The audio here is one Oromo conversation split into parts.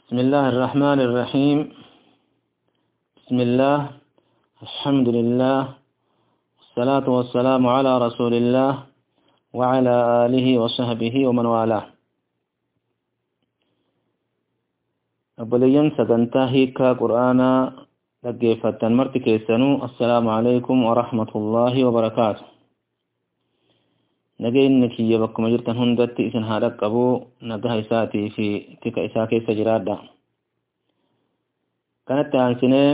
بسم الله الرحمن الرحيم بسم الله الحمد لله والصلاة والسلام على رسول الله وعلى آله وصحبه ومن والاه أبليين سجنتا هيكا قرآنا لقيفة مرتي كيسانو السلام عليكم ورحمة الله وبركاته nageenyi kiyya bakkuma jirtan hundatti isin haa dhaqqabu nagaha isaatii fi tika isaa keessa jiraadha kanatti aansinee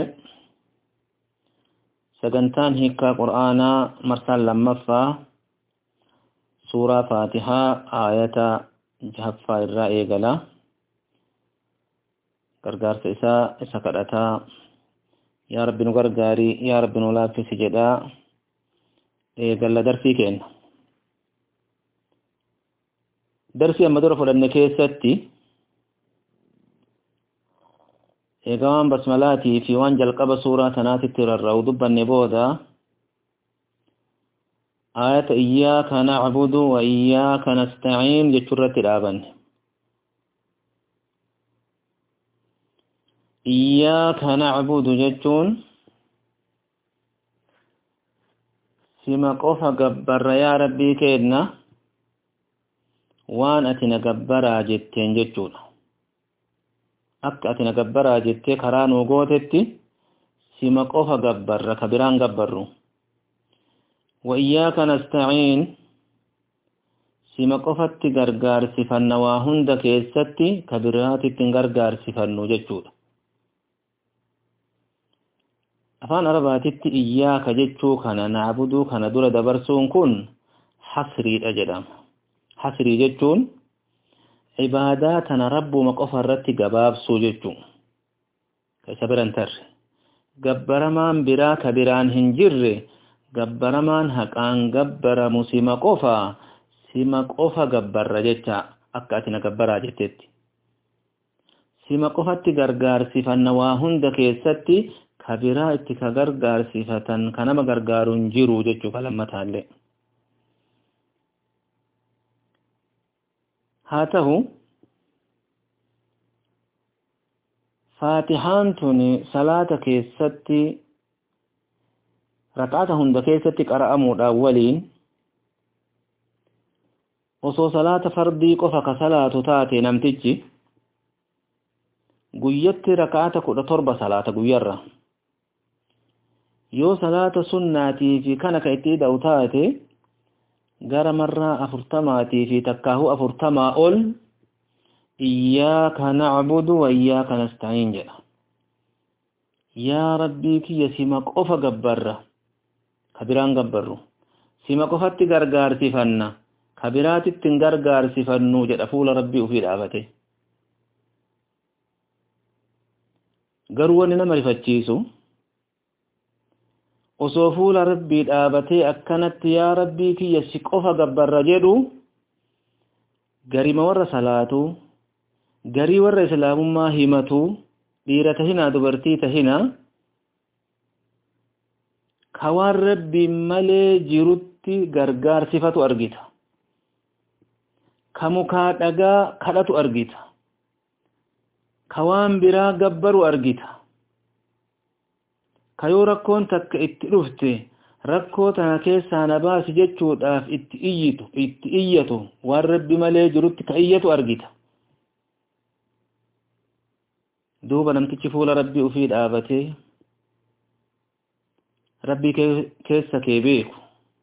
sagantaan hiikkaa qur'aanaa marsaan lammaffaa suuraa faatihaa aayata jahaffaa irraa eegala gargaarsa isaa isa kadhataa yaa rabbi nu gargaarii yaa rabbi nu laaffisi jedhaa eegalla darsii kenna darsii amma dura fudhanne keessatti egaa waan basmalaatii fi waan jalqaba suuraa tanaatitti rarra'u dubbanne booda aayata iyyaaka nacbudu wa iyyaaka nastaciin jechuu irratti dhaabanne iyyaaka nacbudu jechuun sima qofa gabbarra yaa rabbii keenna waan ati na gabbaraa jetteen jechuudha akka ati na gabbaraa jettee karaa nuu gootetti sima qofa gabbarra ka biraan gabbarru wa iyyaaka nastaciin sima qofatti gargaarsifanna waa hunda keessatti ka biraatitti hin gargaarsifannu jechuudha afaan arabaatitti iyyaaka jechuu kana naabuduu kana dura dabarsuun kun hasriidha jedhama hasrii jechuun ibaadaa tana rabbuma qofa irratti gabaabsuu jechuu isa biran tarre gabbaramaan biraa ka biraan hin jirre gabbaramaan haqaan gabbaramu sima qofa sima qofa gabbarra jecha akka ati na gabbaraa jettetti sima qofatti gargaarsifanna waa hunda keessatti ka biraa itti ka gargaarsifatan ka nama gargaaru hin jiru jechuu ka lammataallee haa ta'u faatihaan tun salaata keessatti raqaata hunda keessatti qara'amuudhaan waliin osoo salaata fardii qofa ka salaatu taate namtichi guyyatti raqaata kudha torba salaata guyyarra yoo salaata sunnaatii fi kana ka itti hidha'u taate gara marraa afurtamaatii fi takkaahuu afurtamaa ol iyyaaka nacbudu wa iyyaaka nastaciin jedha yaa rabbii kiyya sima qofa gabbarra ka biraan gabbarru sima qofatti gargaarsifanna ka biraatitti hin gargaarsifannu jedha fuula rabbii ufii dhaabate garuu wanni nama rifachiisu osoo fuula rabbii dhaabatee akkanatti yaa rabbii kiyya si qofa gabbarra jedhu garima warra salaatu garii warra islaamummaa himatu dhiira tahinaa dubartii tahinaa ka waan rabbiin malee jirutti gargaarsifatu argita ka mukaa dhagaa kadhatu argita ka waan biraa gabbaru argita ka yoo rakkoon takka itti dhufte rakkoo tana keessaa na baasi jechuudhaaf itti iyyitu itti iyyatu waan rabbi malee jirutti ka iyyatu argita duuba namtichi fuula rabbii ufii dhaabatee rabbii keessa kee beeku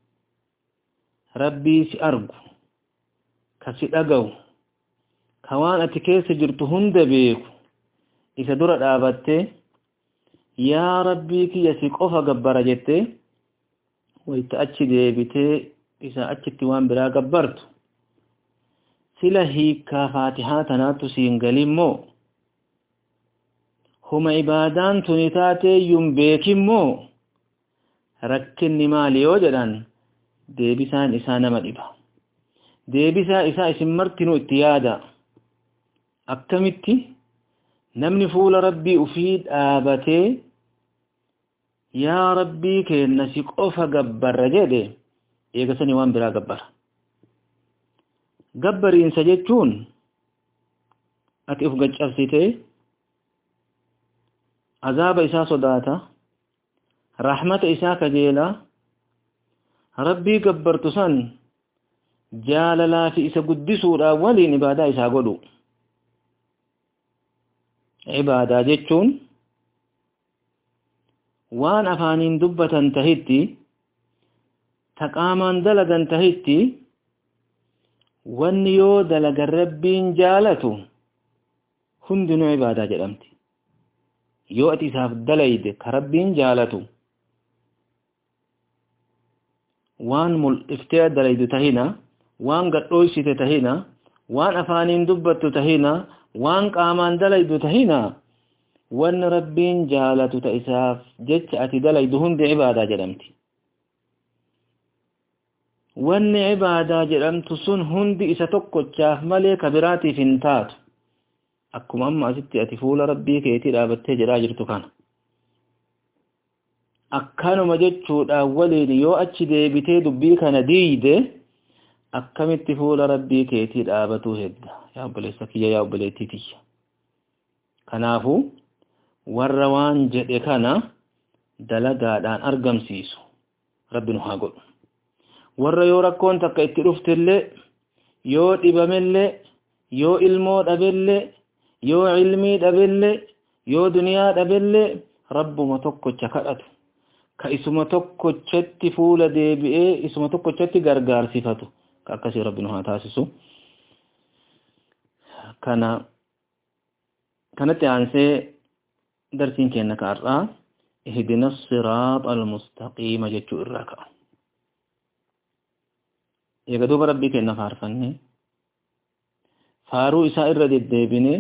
rabbii si argu ka si dhaga'u ka waan ati keessa jirtu hunda beeku isa dura dhaabattee yaa rabbii kiyya si qofa gabbara jettee wayta achi deebitee isa achitti waan biraa gabbartu sila hiikkaa faatihaa tanaattu siin galimmoo huma ibaadaan tuni taateeyyuun beekimmoo rakkinni maali yoo jedhan deebisaan isaa nama dhiba deebisaa isaa isin martinuu itti yaada akkamitti namni fuula rabbii ufii dhaabatee yaa rabbii keenna si qofa gabbarra jedhe eegasanii waan biraa gabbara gabbariinsa jechuun ati uf gaccabsitee azaaba isaa sodaata rahmata isaa kajeela rabbii gabbartu san jaalalaa fi isa guddisuudhaan waliin ibaadaa isaa godhu ibaadaa jechuun waan afaaniin dubbatan tahitti taqaamaan dalagan tahitti wanni yoo dalagan rabbiin jaalatu hundinuu ibaadaa jedhamti yoo ati isaaf dalayde ka rabbiin jaalatu waan mul'iftee dalaydu tahina waan gadhooysite tahina waan afaaniin dubbattu tahina waan qaamaan dalaydu tahina wanni rabbiin jaalatu ta isaaf jecha ati dalaydu hundi ibaadaa jedhamti wanni ibaadaa jedhamtu sun hundi isa tokkochaaf malee ka biraatiif hin taatu akkuma amma asitti ati fuula rabbii keetii dhaabattee jedhaa jirtu kana akkanuma jechuudhaan waliin yoo achi deebitee dubbii kana diide akkamitti fuula rabbii keetii dhaabatuu hedda yaa obboleessa kiyya yaa obboleettii tiyya kanaafu warra waan jedhe kana dalagaadhaan argamsiisu rabbi nu haa godhu warra yoo rakkoon takka itti dhuftillee yoo dhibamellee yoo ilmoo dhabellee yoo ilmii dhabellee yoo duniyaa dhabellee rabbuma tokkocha kadhatu ka isuma tokkochatti fuula deebi'ee isuma tokkochatti gargaarsifatu ka akkasii rabbi nu haa taasisu kana kanatti aansee darsiin kenna ka har'aa ihdina siraaxa almustaqiima jechuu irraa ka'a eega duuba rabbii kenna faarfanne faaruu isaa irra deddeebine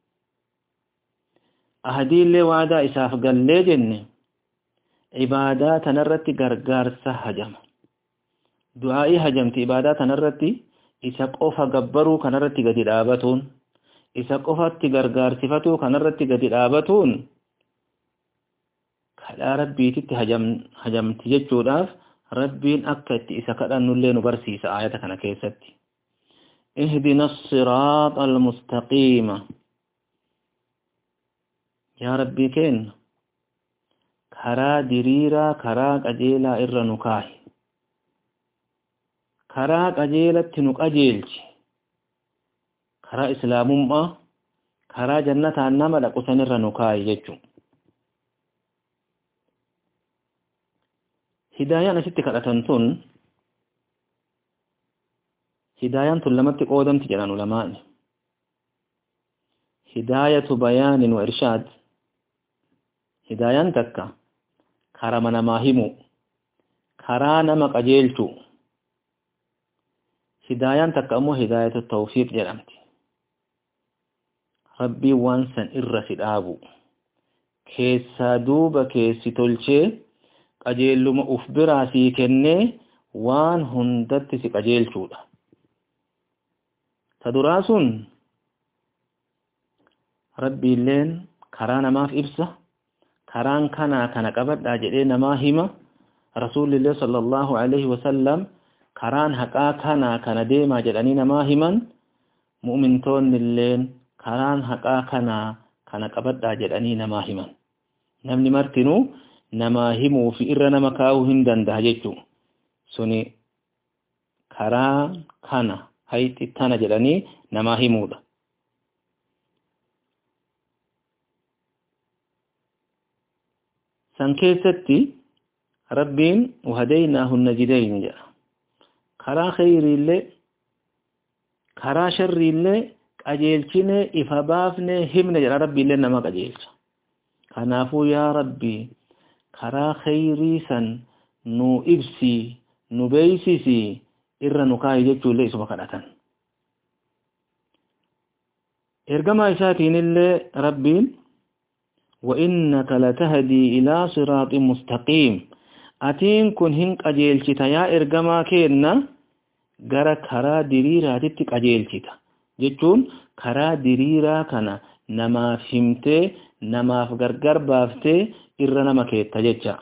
ahadiillee waadaa isaaf gallee jenne ibaadaa tanarratti gargaarsa hajama du'aa'ii hajamti ibaadaa tanarratti isa qofa gabbaruu kanarratti gadi dhaabatuun isa qofatti gargaarsifatuu kanarratti gadi dhaabatuun kadhaa rabbiititti hajamti jechuudhaaf rabbiin akka itti isa kadhannullee nu barsiisa aayata kana keessatti اهدنا الصراط المستقيم يا ربي كين karaa diriiraa karaa qajeelaa irra nu kaahi karaa qajeelatti nu qajeelchi karaa islaamummaa karaa jannataan nama dhaqusan irra nu kaahi jechuun hidaayaan asitti kadhatan tun hidaayaan tun lamatti qoodamti jedhan ulamaani hidaayatu bayaanin wa irshaad hidaayaan takka karaa namaa himu karaa nama qajeelchu hidaayaan takka ammoo hidaayatu tawfiiq jedhamti rabbiin waan san irra si dhaabu keessaa duuba keessi tolchee qajeelluma uf biraa sii kennee waan hundatti si qajeelchuudha ta duraa sun rabbiilleen karaa namaaf ibsa karaan kanaa kana qabadhaa jedhee namaa hima rasuulillee sallallahu alaihi wasallam karaan haqaa kanaa kana deemaa jedhanii namaa himan mu'mintoonnilleen karaan haqaa kanaa kana qabadhaa jedhanii namaa himan namni martinuu namaa himuu fi irra nama kaa'uu hin danda'a jechuu suni karaa kana hayxi tana jedhanii namaa himuudha san keessatti rabbiin wahadaynaahu najidayni jedha karaa khayriillee karaa sharriillee qajeelchine ifa baafne himne jedha rabbiillee nama qajeelcha kanaafuu yaa rabbii karaa khayrii san nu ibsi nu beeysisi irra nu kaayi jechuullee isuma kadhatan ergamaa isaatiinillee rabbiin وإنك لتهدي إلى صراط مستقيم أتين كن هن قجيلشتا يا إرقما كينا غرا كرا ديريرا تتك قجيلشتا جتون كرا ديريرا كان نما فهمتي نما فغرغر بافتي إرنا نما كيتا جتشا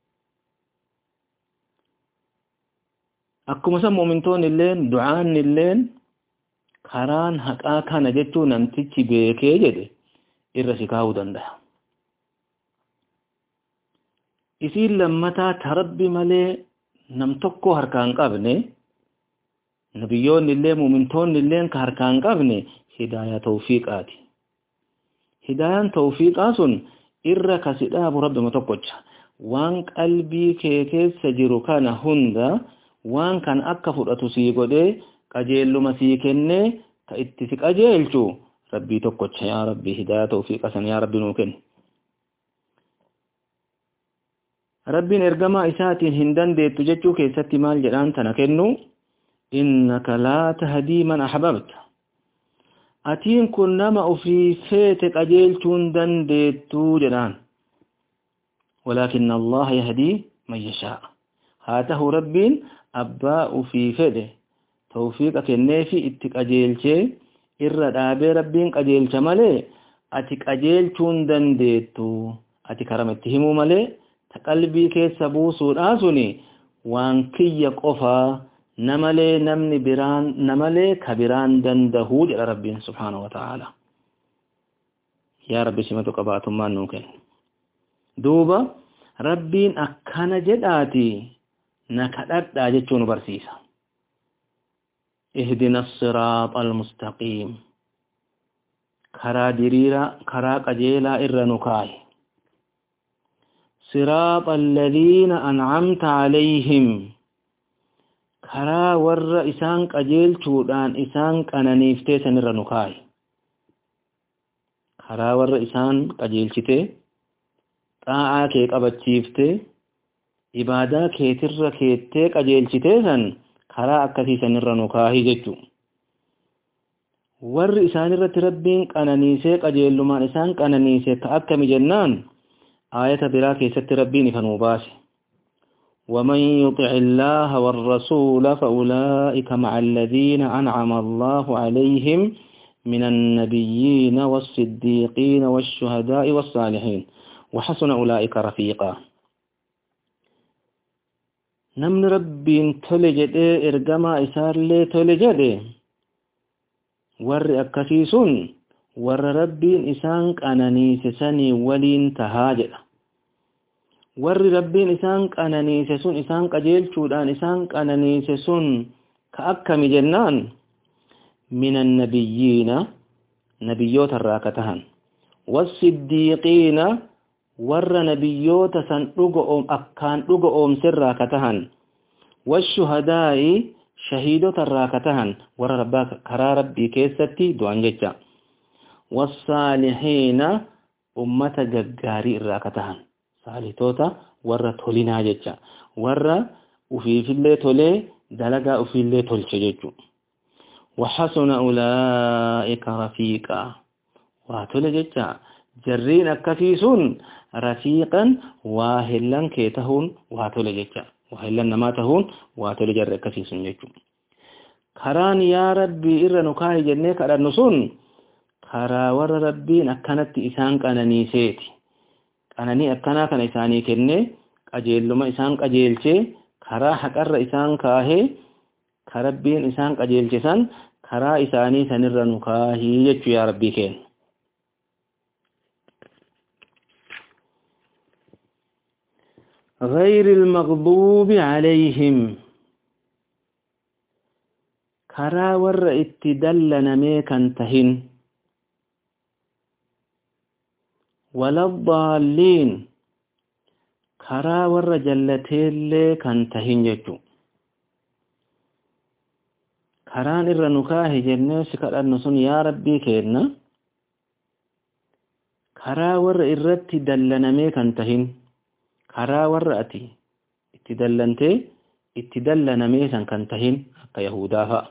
akkuma san mu'mintoon illeen du'aan illeen karaan haqaa kana jechuu namtichi beekee jedhe irra si kaa'uu danda'a isiin lammataa ta rabbi malee nam tokko harkaa hin qabne nabiyyoonni illee muumintoonni illee ka harkaa hin qabne hidaayaa tawfiiqaati hidaayaan tawfiiqaa sun irra kasi dhaabu rabbima tokkocha waan qalbii kee keessa jiru kana hunda waan kan akka fudhatu sii godhee qajeelluma sii kennee ka itti si qajeelchu rabbii tokkocha yaa rabbii hidaayaa tawfiiqa san yaa rabbi nuu kenni rabbiin ergamaa isaatiin hin dandeettu jechuu keessatti maal jedhaan tana kennu innaka laa tahdii man ahbabta atiin kun nama ufii feete qajeelchuun dandeettuu jedhaan walaakin allaha yahdii man yashaa haa tahu rabbiin abbaa ufii fedhe tawfiiqa kenneefi itti qajeelchee irra dhaabee rabbiin qajeelcha malee ati qajeelchuun dandeettu ati karama itti himuu malee ta qalbii keessa buusuudhaa suni waan kiyya qofaa namalee namni biraan namalee ka biraan dandahuu jedha rabbiin subhaanahu wa ta'ala yaa rabbi simatu qabaatummaan nuu kenna duuba rabbiin akkana jedhaati na kadhadhaa jechuu nu barsiisa ihdina siraaxa almustaqiim karaa diriiraa karaa qajeelaa irra nu kaayi صراط الذين أنعمت عليهم karaa warra isaan qajeelchuudhaan isaan qananiiftee sanirra nu kaayi karaa warra isaan qajeelchite xaa'aa kee qabachiifte ibaadaa keetirra keettee qajeelchitee san karaa akkasii sanirra nu kaahii jechuu warri isaan irratti rabbiin qananiisee qajeellumaan isaan qananiise ka akkami jennaan آية براك ست ربين فنوباس ومن يطع الله والرسول فأولئك مع الذين أنعم الله عليهم من النبيين والصديقين والشهداء والصالحين وحسن أولئك رفيقا نمن ربين تلجد إرقما إسار لي تلجد ور أكسيسون warra rabbiin isaan qananiise sanii waliin tahaa jedha warri rabbiin isaan qananiise sun isaan qajeelchuudhaan isaan qananiise sun ka akkami jennaan min annabiyyiina nabiyyoota irraa ka tahan wassiddiiqiina warra nabiyyoota san dhuga akkaan dhuga oomsirraa ka tahan washuhadaa'i shahiidota irraa ka tahan warra rabbaa karaa rabbii keessatti du'an jecha والصالحين أمة جغاري الراكتهن صالحوتا ورا تولينا جچا ورا وفي في اللي تولي دلغا وفي اللي تولچ جچو وحسن أولئك رفيقا واتول جچا جرين أكسيسون رفيقا واهلا كيتهون واتول جچا واهلا نماتهون واتول جر أكسيسون جچو كران يا ربي إرى نكاهي جنة كران نسون karaa warra rabbiin akkanatti isaan qananiiseeti qananii akkanaa kana isaanii kennee qajeelluma isaan qajeelchee karaa haqarra isaan kaahee ka rabbiin isaan qajeelche san karaa isaanii sanirra nu kaahii jechuu yaa rabbii kenna غير المغضوب عليهم كرا ور اتدلن ميكا تهن ولا الضالين كرا ور جلتيلي كان تهن ججو كران إر نكاه جنة سكر النسون يا ربي كيرنا كرا ور إرتي دلنمي كان تهن كرا ور أتي اتدلنتي اتدلنمي سن كان تهن akka Yahudaa fa'a.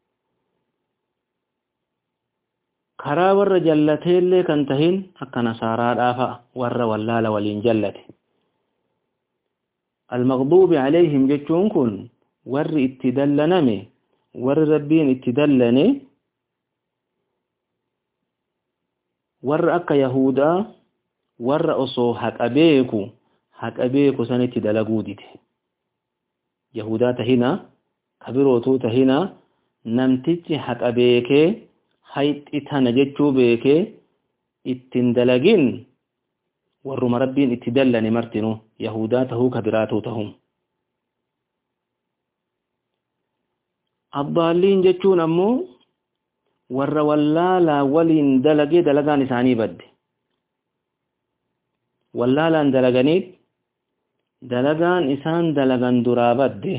Karaa warra jallateellee kan tahin akka Nasaaraadhaa fa'a warra wallaala waliin jallate. Al-Maqduubi alayhim jechuun kun warri itti dallaname warri rabbiin itti dallane warra akka Yahudaa warra osoo haqa beeku haqa beeku sanitti dalaguu dide. Yahudaa tahina kabirootuu tahina namtichi haqa beekee hayxi tana jechuu beekee ittiin dalagin warruma rabbiin itti dallane martinu yahudaa tahuu ka biraatuu tahum addaalliin jechuun ammoo warra wallaalaa waliin dalagee dalagaan isaanii badde wallaalaan dalaganiit dalagaan isaan dalagan duraa badde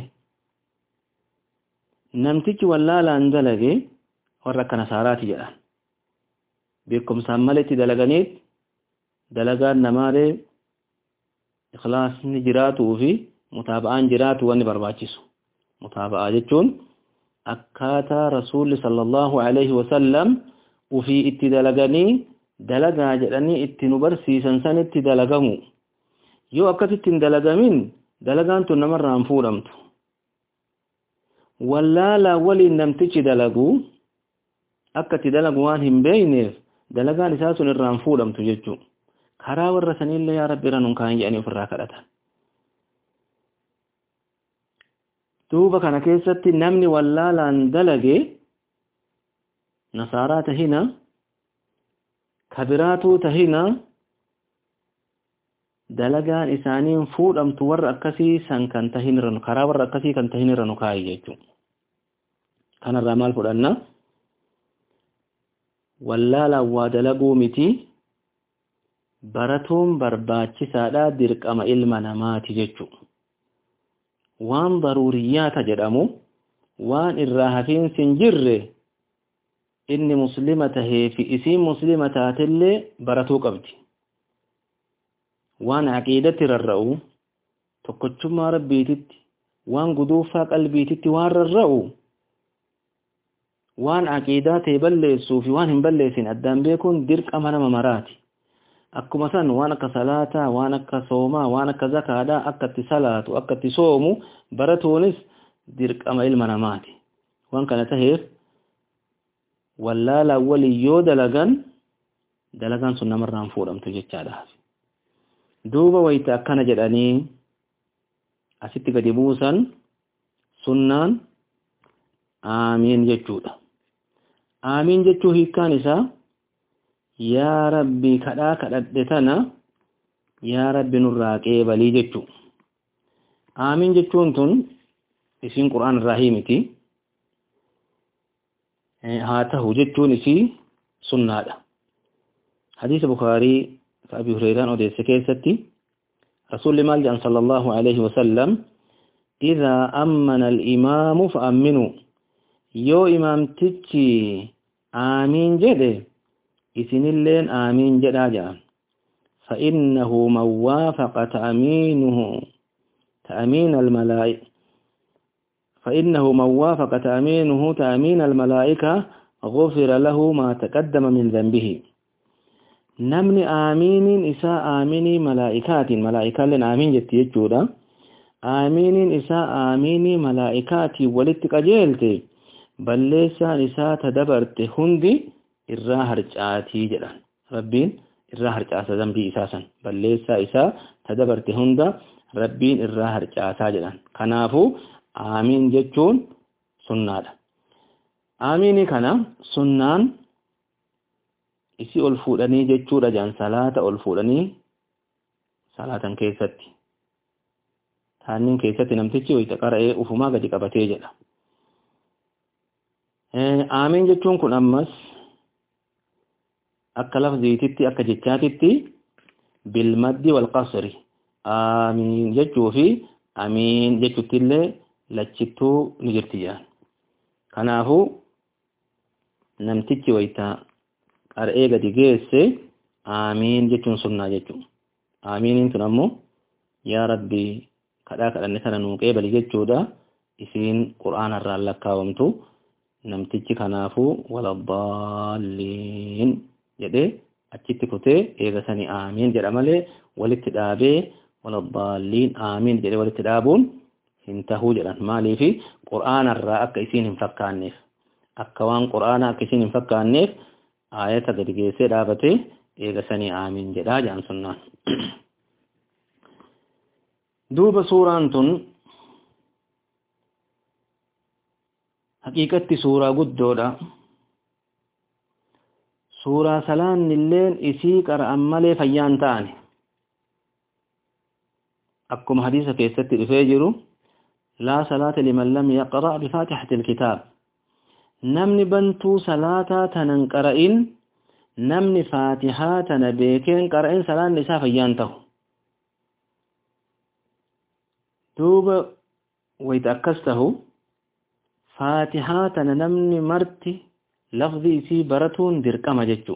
namtichi wallaalaan dalage warra akka nasaaraati jedhan beekumsaan maletti dalaganiit dalagaan namaalee ikhlaasni jiraatuu fi mutaaba'aan jiraatu wanni barbaachisu mutaaba'aa jechuun akkaataa rasuulli sallallahu alaihi wasallam ufii itti dalaganii dalagaa jedhanii itti nu barsiisan sanitti dalagamu yoo akkasitti hin dalagamin dalagaan tun namarraa hin fuudhamtu wallaalaa waliin namtichi dalagu akka itti dalagu waan hin beeyneef dalagaan isaa sun irraa hin fuudhamtu jechuu karaa warra sanillee yaa rabbi irra nun kaan jedhanii ofirraa kadhatan duuba kana keessatti namni wallaalaan dalage nasaaraa tahina kabiraatuu tahina dalagaan isaaniin fuudhamtu warra akkasii san kan tahin irra karaa warra akkasii kan tahin irra nu kaayi jechuu kanarraa maal fudhanna wallaalaan waa dalaguu miti baratuun barbaachisaadha dirqama ilma namaati jechuu waan daruuriyyaata jedhamu waan irraa hafiinsi hin jirre inni muslima tahee fi isiin muslima taatillee baratuu qabdi waan aqiidatti rarra'u tokkochummaa rabbiititti waan guduufaa qalbiititti waan rarra'u waan aqiidaa ta'e balleessuu fi waan hin balleessin addaan beekuun dirqama nama maraati akkuma san waan akka salaataa waan akka soomaa waan akka zakaadhaa akka itti salaatu akka itti soomu baratuunis dirqama ilma namaati waan kana taheef wallaalaa walii yoo dalagan dalagaan sun namarraan fuudhamtu jechaadhaaf duuba wayta akkana jedhanii asitti gadi buusan sunnaan aamiin jechuudha aamiin jechuu hiikkaan isaa yaa rabbi kadhaa kadhadhe tana yaa rabbi nurraa qeebalii jechuu aamiin jechuun tun isiin qur'aan irraa himiti haa tahu jechuun isii sunnaadha hadiisa bukaarii ka abi hureyraan odeesse keessatti rasuulli maal jedhan sala allahu alaihi wasallam idaa ammana alimaamu fa amminuu yoo imaamtichi aamiin jedhe isinilleen aamiin jedhaa jedhan فإنه من وافق تأمينه تأمين الملائكة فإنه من وافق تأمينه تأمين الملائكة غفر له ما تقدم من ذنبه نمني آمين إساء آميني ملائكات ملائكة لن آمين جت يجودا آمين إساء آميني ملائكات ولتك أجيلت بل ليس إساء تدبرت هندي irraa harcaatii jedhan rabbiin irraa harcaasa zambii isaasan balleessaa isaa tadabarte hunda rabbiin irraa harcaasaa jedhan kanaafuu aamiin jechuun sunnaadha aamiinii kana sunnaan isi ol fuudhanii jechuudha jedhan salaata ol fuudhanii salaatan keessatti taannin keessatti namtichi wayita qara'ee ufumaa gadi qabatee jedha aamiin jechuun kun ammas akka lafziititti akka jechaatitti bilmaddi walqasri aamiin jechuu fi amiin jechuutti illee lachittuu ni jirti jedhan kanaafuu namtichi wayta qara'ee gadi geesse aamiin jechuun sunnaa jechuu aamiiniin tun ammoo yaa rabbi kadhaa kadhanne kana nuu qeebali jechuudha isiin qur'aana irraan lakkaawamtu namtichi kanaafuu waladdaalliin jedhee achitti kutee eegasanii aamiin jedha malee walitti dhaabee waladdaalliin aamiin jedhee walitti dhaabuun hin tahuu jedhan maaliifi qur'aanarraa akka isiin hin fakkaanneef akka waan qur'aana akka isiin hin fakkaanneef aayata gadi geessee dhaabatee eegasanii aamiin jedhaa jedhan sunnaan duuba suuraan tun haqiiqatti suuraa guddoodha suuraa salaannilleen isii qara'an malee fayyaan ta'ani akkuma hadiisa keessatti dhufee jiru laa salaata liman lam yaqra' bifaatixati ilkitaab namni bantuu salaataa tanan qara'in namni faatihaa tana beekeen qara'in salaanni isaa fayyaan ta'u duuba wayta akkas tahu faatihaa tana namni marti lafzi isii baratuun dirqama jechuu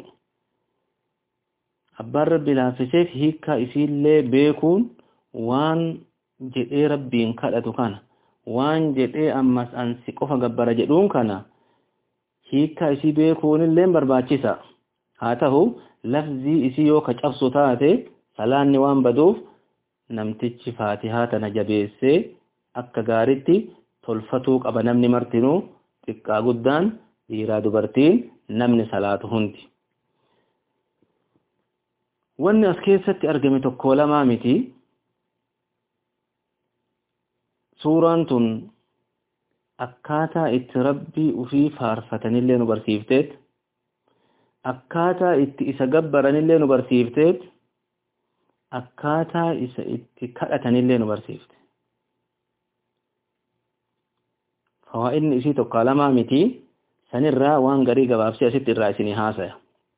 abbaan rabbi laaffiseef hiikkaa isiillee beekuun waan jedhee rabbiin kadhatu kana waan jedhee ammas ansi qofa gabbara jedhuun kana hiikkaa isii beekuunillee barbaachisa haa ta'u lafzii isii yoo ka cabsu taate salaanni waan baduuf namtichi faatihaa tana jabeessee akka gaaritti tolfatuu qaba namni martinuu xiqqaa guddaan dhiiraa dubartiin namni salaatu hundi wanni as keessatti argame tokko lamaa miti suuraan tun akkaataa itti rabbii ufii faarfatanillee nu barsiifteet akkaataa itti isa gabbaranillee nu barsiifteet akkaataa isa itti kadhatanillee nu barsiifte fawaa'inni isii tokko lamaa miti sanirraa waan garii gabaabsee asitti irraa isinii haasaya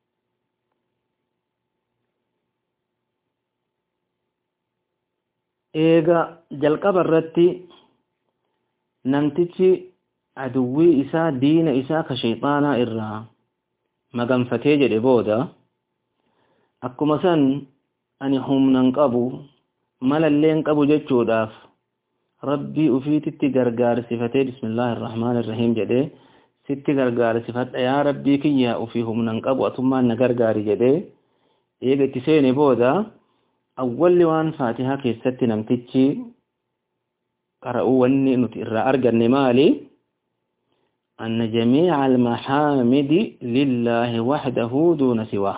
eega jalqaba irratti namtichi aduwwii isaa diina isaa ka shayxaanaa irraa maganfatee jedhe booda akkuma san ani humnan qabu malalleen qabu jechuudhaaf rabbii ufiititti gargaarsifatee bismillaahi irrahmaan irrahiim jedhee sitti gargaarsifadha yaa rabbii kiyya ufii humnan qabu atummaan na gargaari jedhee eega itti seene booda awwalli waan faatihaa keessatti namtichi qara'uu wanni nuti irraa arganne maali anna jamiica almaxaamidi lillaahi waxdahu duuna siwaa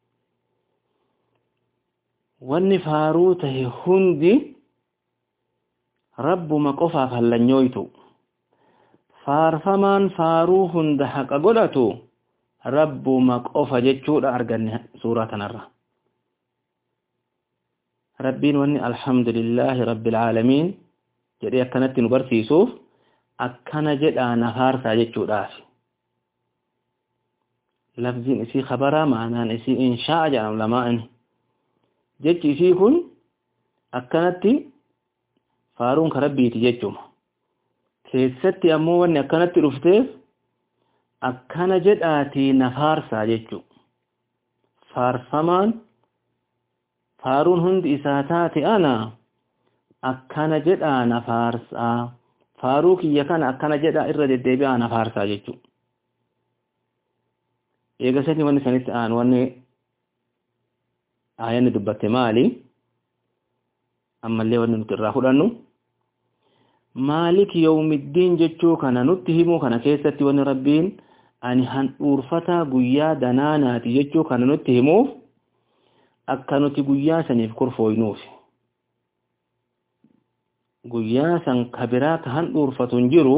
wanni faaruu tahe hundi rabbuma qofaaf hallanyooytu faarfamaan faaruu hunda haqa godhatu rabbuma qofa jechuudha arganne suuraa kanarra rabbiin wanni alhamdulillaahi rabbil aalamiin jedhee akkanatti nu barsiisuuf akkana jedhaa na faarsaa jechuudhaaf lafziin isii khabaraa maanaan isii inshaa'a jedham lamaa'ini jechi isii kun akkanatti faaruun ka rabbiiti jechuma keessatti ammoo wanni akkanatti dhufteef akkana jedhaatii na faarsaa jechu faarfamaan faaruun hundi isaa taate ana akkana jedhaa na faarsaa faaruu kiyya kana akkana jedhaa irra deddeebi'aa na faarsaa jechu eegasatti wanni sanitti aan wanni aayanni dubbatte maali ammallee wanni nuti irraa fudhannu maalik yawmiddiin jechuu kana nutti himuu kana keessatti wanni rabbiin ani handhuurfataa guyyaa danaanaati jechuu kana nutti himuuf akka nuti guyyaa saniif kurfooynuuf guyyaa san kabiraa ka handhuurfatu hin jiru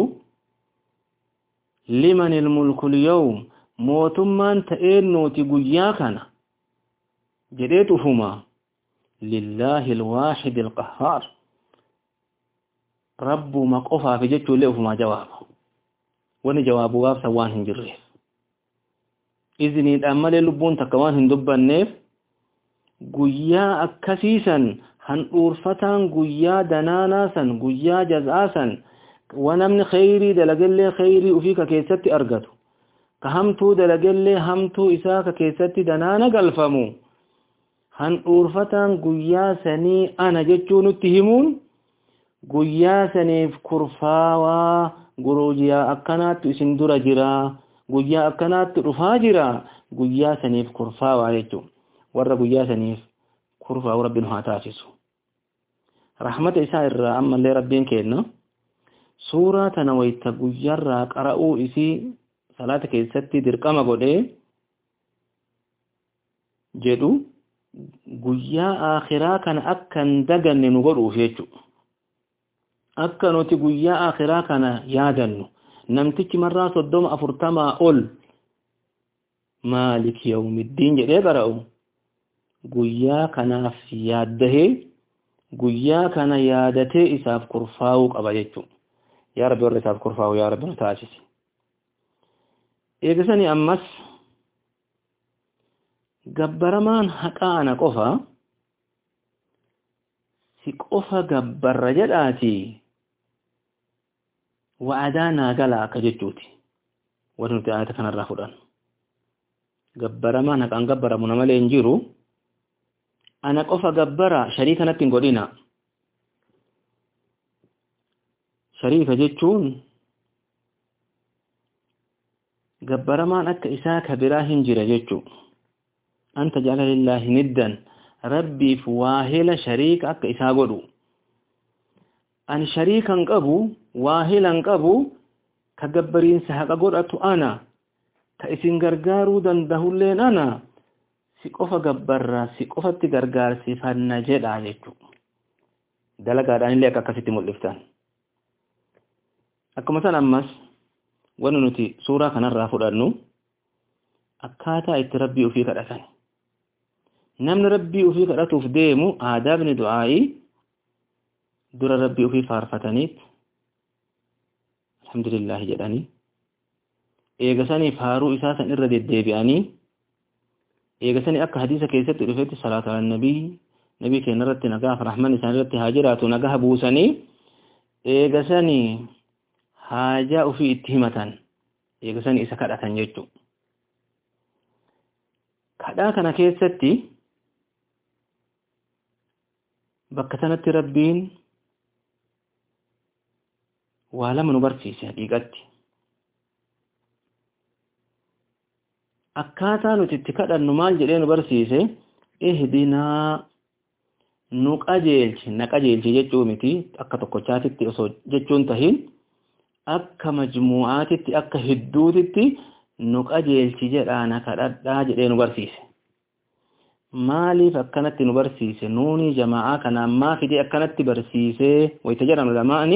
liman ilmulku lyawm mootummaan ta'een nuti guyyaa kana jedhee ufuma lillaahi alwaaxidi alqahhaar rabbuma qofaafi jechuullee ufumaa jawaaba wani jawaabu gaafsan waan hin jirreef izniidhaan malee lubbuun takka waan hin dubbanneef guyyaa akkasiisan handhuurfataan guyyaa danaanaa san guyyaa jaz'aa san wanamni kheyrii dalagellee kheyrii ufii ka keessatti argatu ka hamtuu dalagellee hamtuu isaa ka keessatti danaana galfamu handhuurfataan guyyaa sanii ana jechuu nutti himuun guyyaa saniif kurfaawaa guyyaa akkanaattu isin dura jira guyyaa akkanaattu dhufaa jira guyyaa saniif kurfaawaa jechuun warra guyyaa saniif kurfaa'u rabbiin haa taasisu rahmata isaa irraa ammallee rabbiin kenna suuraa tana wayta guyyaarraa qara'uu isii salaata keessatti dirqama godhee jedhu guyyaa akhiraa kana akka hin daganne nu godhuuf jechuudha. akka nuti guyyaa akhiraa kana yaadannu namtichi marraa soddoma afurtamaa ol maalik yawmiddiin jedhee qara'u guyyaa kanaaf yaaddahee guyyaa kana yaadatee isaaf kurfaa'uu qaba jechuudha. Yaa Rabbi warra isaaf kurfaa'u yaa Rabbi nu taasisi. Eegisanii ammas gabbaramaan haqaa ana qofa si qofa gabbarra jedhaati wa'adaa naa galaa akka jechuuti. Wanti nuti ayata kanarraa fudhannu. Gabbaramaan haqaan gabbaramu nama malee hin jiru. Ana qofa gabbara sharii kanatti hin godhina. Shariika jechuun gabbaramaan akka isaa ka biraa hin jira jechuu. Anta jala lillaahi niddan rabbiif waahila shariika akka isaa godhu. Ani shariikan qabu waahilan qabu ka gabbariinsa haqa godhatu ana ka isin gargaaruu dandahulleen ana si qofa gabbarra si qofatti gargaarsifanna jedha jechuudha. Dalagaadhaan illee akka akkasitti mul'iftan. Akkuma san ammas wanti nuti suuraa kanarraa fudhannu akkaataa itti rabbii ofii kadhatan. Namni rabbii ofii kadhatuuf deemu aadaabni du'aa'ii dura rabbii ofii faarfataniit alhamdulillahi jedhanii eegasanii faaruu isaa san irra deddeebi'anii eegasanii akka hadiisa keessatti dhufetti salaatu ala nabii nabii keenya irratti nagaa rahman isaan irratti haa jiraatu nagaa buusanii eegasanii haajaa ofii itti himatan eegasanii isa kadhatan jechuu kadhaa kana keessatti bakka sanatti rabbiin waa lama nu barsiise haqiiqatti akkaataa nuti itti kadhannu maal jedhee nu barsiise ihdinaa nu qajeelchi na qajeelchi jechuu miti akka tokkochaatitti osoo jechuun tahin akka majmuu'aatitti akka hidduutitti nu qajeelchi jedhaa na kadhadhaa jedhee nu barsiise maaliif akkanatti nu barsiise nuuni jamaa'aa kana ammaa fidee akkanatti barsiisee wayita jedhan lamaani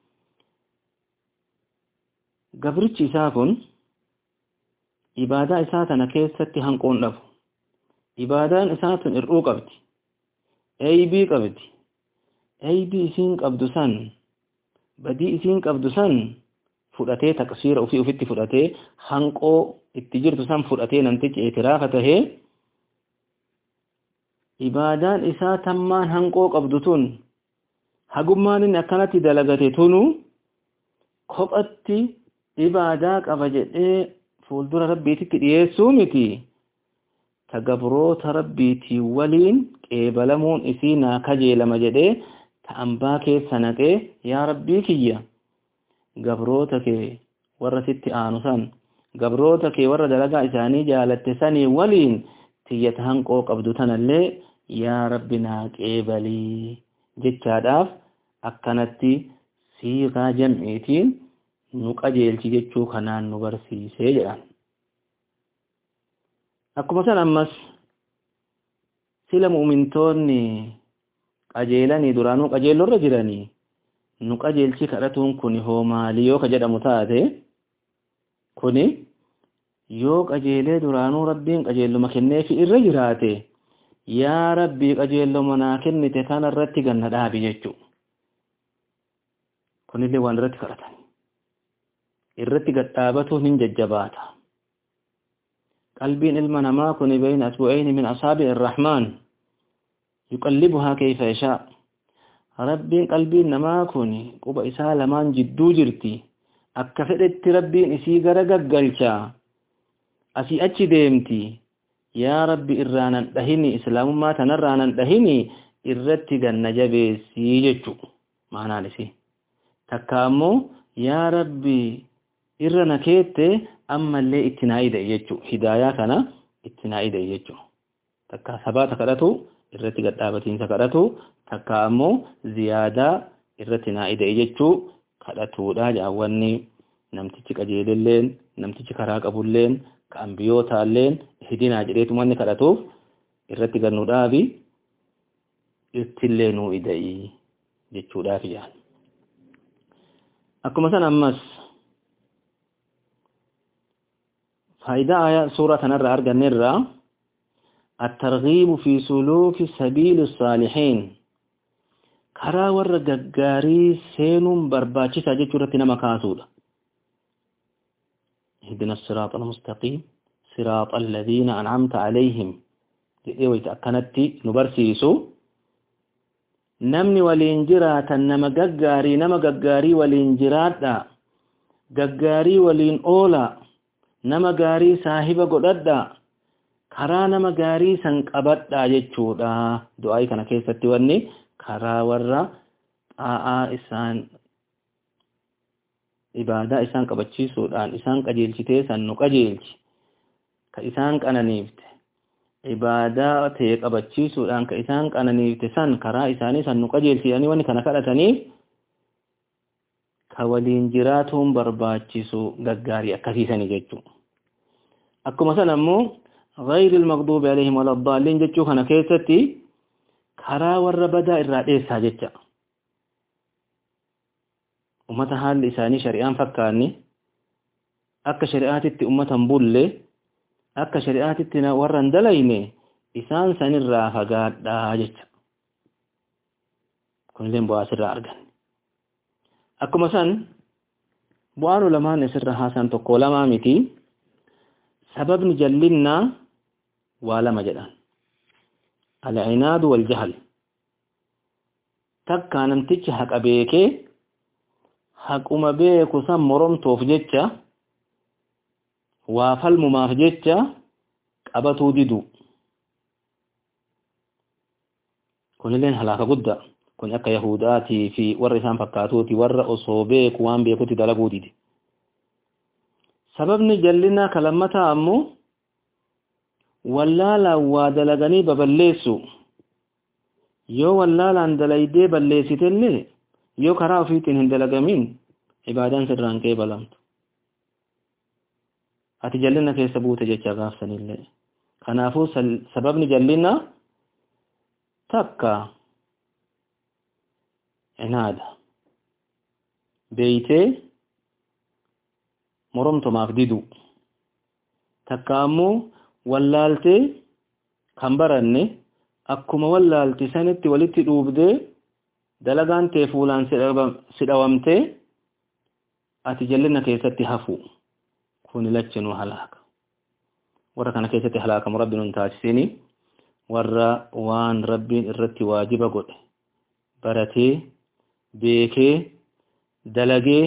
gabrichi isaa kun ibaadaa isaa tana keessatti hanqoon dhabu ibaadaan isaa tun hir'uu qabdi eeybii qabdi eeybii isiin qabdu san badii isiin qabdu san fudhatee taqsiira ofii ofitti fudhatee hanqoo itti jirtu san fudhatee namtichi eetiraafa tahee ibaadaan isaa tammaan hanqoo qabdu tun hagummaan inni akkanatti dalagate tunu kophatti ibaadaa qaba jedhee fuuldura rabbiititti dhiyeessuu miti ta gabroota rabbiitii waliin qeebalamuun isii naa kajeelama jedhee ta ambaa keessa naqee yaa rabbii kiyya gabroota kee warra sitti aanu san gabroota kee warra dalagaa isaanii jaalatte sanii waliin tiyyata hanqoo qabdu tanallee yaa rabbi naa qeebalii jechaadhaaf akkanatti siiqaa jam'iitiin nu qajeelchi jechuu kanaan nu barsiisee jedhan akkuma san ammas sila mu'mintoonni qajeelanii duraanuu qajeellorra jiranii nu qajeelchi kadhatuun kun hoo maalii yoo ka jedhamu taate kuni yoo qajeelee duraanuu rabbiin qajeelluma kenneefi irra jiraate yaa rabbii qajeelluma naa kennite kana irratti ganna dhaabi jechuu kunillee waan irratti kadhatan irratti gadhaabatuun hin jajjabaata qalbiin ilma namaa kun bayna asbu'ayni min asaabi irrahmaan yuqallibuhaa kayfa yashaa rabbiin qalbiin namaa kun quba isaa lamaan jidduu jirti akka fedhetti rabbiin isii gara gaggalcha asii achi deemti yaa rabbi irraanan dhahini islaamummaa tanarraanan dhahini irratti ganna jabeessii jechu maanaan isii takka ammoo yaa rabbi irra na keette ammallee itti naa ida'e jechuu hidaayaa kana itti naa ida'e jechuu takka sabaata kadhatu irratti gadhaabatiinsa kadhatu takka ammoo ziyaadaa irratti naa ida'e jechuu kadhatuudha jaawwanni namtichi qajeelilleen namtichi karaa qabulleen ka ambiyootaalleen hidinaa jedheetu manni kadhatuuf irratti gannuudhaafi ittillee nuu ida'i jechuudhaaf jaan akkuma san ammas faayidaa ayaa suuraa kanarraa arganneerraa الترغيب في سلوك سبيل الصالحين karaa warra gaggaarii seenuun barbaachisaa jechuu irratti nama kaasuudha اهدنا الصراط المستقيم صراط الذين أنعمت عليهم jedhee wayita akkanatti nu barsiisu namni waliin jiraatan nama gaggaarii nama gaggaarii waliin jiraadha gaggaarii waliin oola nama gaarii saahiba godhadha karaa nama gaarii san qabadha jechuudha du'aa'ii kana keessatti wanni karaa warra xaa'aa isaan ibaadaa isaan qabachiisuudhaan isaan qajeelchitee san nu qajeelchi ka isaan qananiifte ibaadaa ta'e qabachiisuudhaan ka isaan qananiifte san karaa isaanii san nu qajeelchitanii wanni kana kadhataniif ka waliin jiraatuun barbaachisu gaggaarii akkasiisanii jechuudha. Akkuma san ammoo غير المغضوب عليهم ولا الضالين jechuu kana keessatti karaa warra badaa irraa dheessaa jecha. Ummata haalli isaanii shari'aan fakkaanni akka shari'aatitti ummatan bulle akka shari'aatitti warra hin dalayne isaan sanirraa fagaadhaa jecha. Kunillee bu'aa asirraa argan. Akkuma san bu'aan ulamaan asirra haasan tokko lamaa miti. Sababni jallinnaa waa lama jedhan. Alcinaadu wal jahal. Takkaa namtichi haqa beekee haquma beeku san moromtoof jecha waa falmumaaf jecha qabatuu didu. Kunilleen halaaka guddaa. Kun akka Yahudaatii fi warra isaan fakkaatuuti warra osoo beeku waan beekutti dalaguu didi. Sababni jallinaa kalammataa ammoo wallaalaan waa dalaganii baballeessu. Yoo wallaalaan dalaydee balleessitellee yoo karaa ofiitiin hin dalagamin ibaadaan sirraan kee balamtu. Ati jallina keessa buute jecha gaafsanillee. Kanaafuu sababni jallinaa takka cinaada. Beeytee moromtomaaf didu. Takka ammoo wallaaltee kan baranne akkuma wallaalti sanitti walitti dhuubdee dalagaan tee fuulaan sidhawamtee ati jallina keessatti hafu kuni lachinuu halaaka warra kana keessatti halaakamu rabbiin hin taasisini warra waan rabbiin irratti waajiba godhe baratee beekee dalagee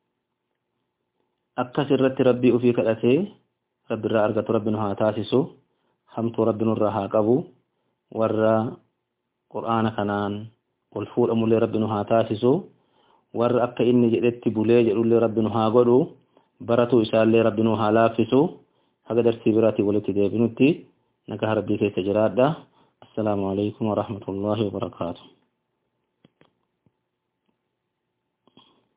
akkas irratti rabbii ufii kadhatee rabbi irraa argatu rabbi nu haa taasisu hamtuu rabbi nurraa haa qabu warra qur'aana kanaan ol fuudhamullee rabbi nu haa taasisu warra akka inni jedhetti bulee jedhullee rabbi nu haa godhu baratuu isaallee rabbi nu haa laaffisu haga darsii biraatii walitti deebinutti nagaa rabbii keessa jiraadha assalaamu alaikum warahmatullaahi wabarakaatu